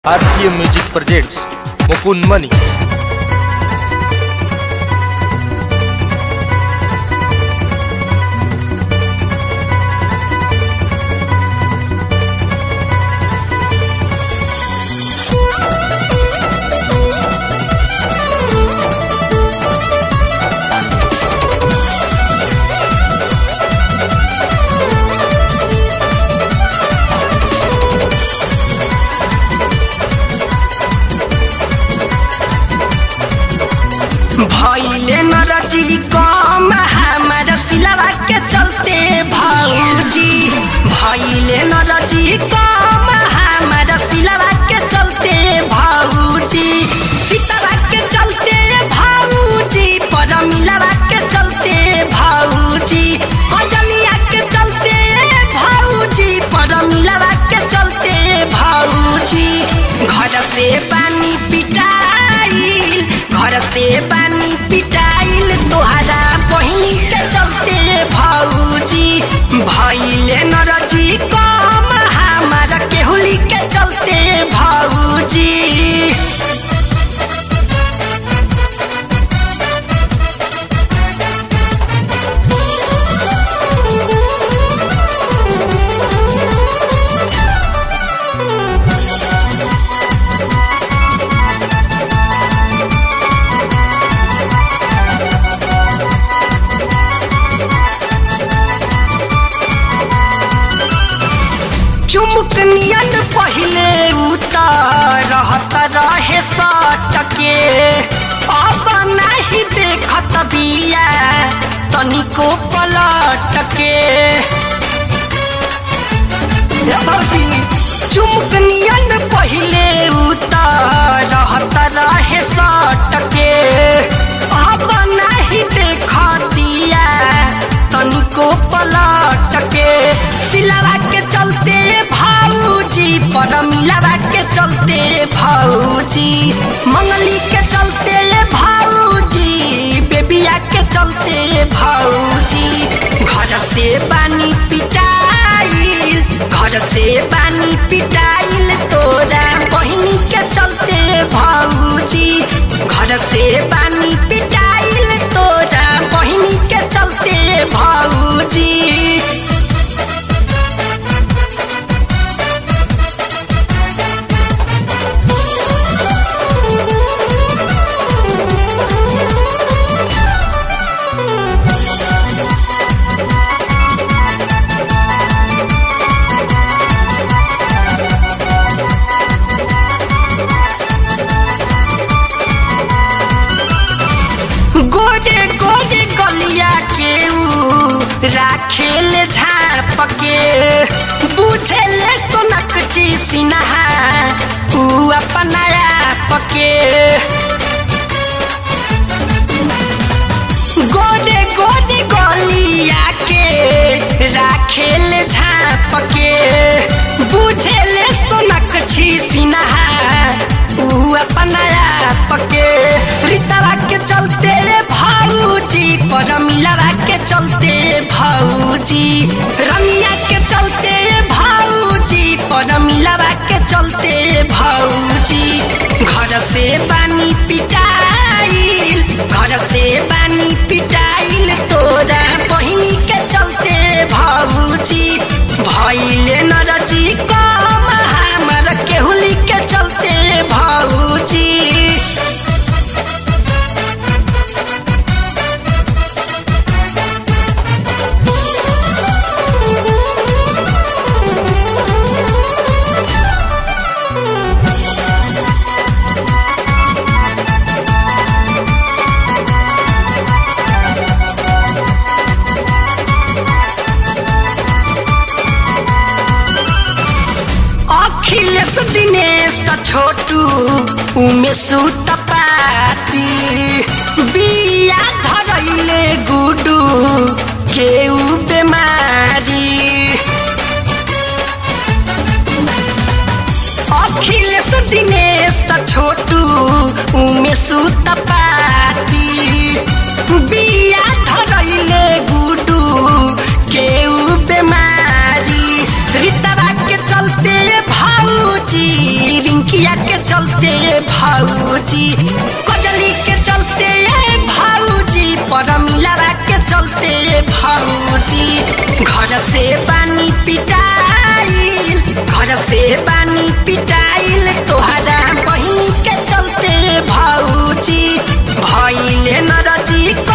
RCM Music presents Mukun Mani. भैले नरजी कम हमारा सिलवा के चलते भौजी भैले नरजी कम हमारा सिलवा के चलते भौजी सीतवा के चलते भौजी परमिलवा के चलते भौजी अजलिया के चलते भौजी परमिलवा के चलते भौजी घर से पानी पिटाइल घर से पानी पिटाइल तोहरा बहिनी के चलते भौजी भैले नरजी कम हमारा केहुली के चलते भौजी चुमुक नियन पहिले उतर रहत रहे सटके अब नाही देखत बिया तनिको पलटके हे भौजी चुमुक नियन पहिले उतर रहत रहे सटके अब नाही देखतिया तनिको पलटके सिलावा के चलते भाऊजी पर मिलावा के चलते भाऊजी मंगली के चलते भाऊजी बेबिया के चलते भाऊजी घर से पानी पिटाइल घर से पानी पिटाइल तोरा बहिनी के चलते भाऊजी घर से पानी पिटाइल तोरा बहिनी के चलते भाऊजी गोडे गोडे गलिया के ऊ राखेल झाप के बुझेले सोनक ची सिनहा ऊ अपना आप के गोडे गोडे गलिया के राखेल झाप के बुझेले सोनक छी सिनहा ऊ अपना आप के रीतवा के चलते भाऊजी पर मिलवा के चलते भाऊजी रमिया के चलते भाऊजी पर मिलवा के चलते भाऊजी घर से पानी पिटाइल घर से पानी पिटाइल तोरा बहिनी के चलते भाऊजी भैले नरजी कम हमर केहुली के चलते भाऊजी अखिलेश दिनेश छोटू उमेश तपाती बिया धरैले गुडू केउ बेमारी अखिलेश दिनेश छोटू उमेश तपाती बिया धरैले गुडू केउ बेमारी रीतवा के चलते भाऊजी रिंकिया भाऊजी कजली के चलते ए भाऊजी पर मिलावा के चलते ए भाऊजी घर से पानी पिटाइल घर से पानी पिटाइल तोहरा बहिनी के चलते भाऊजी भैले नरजी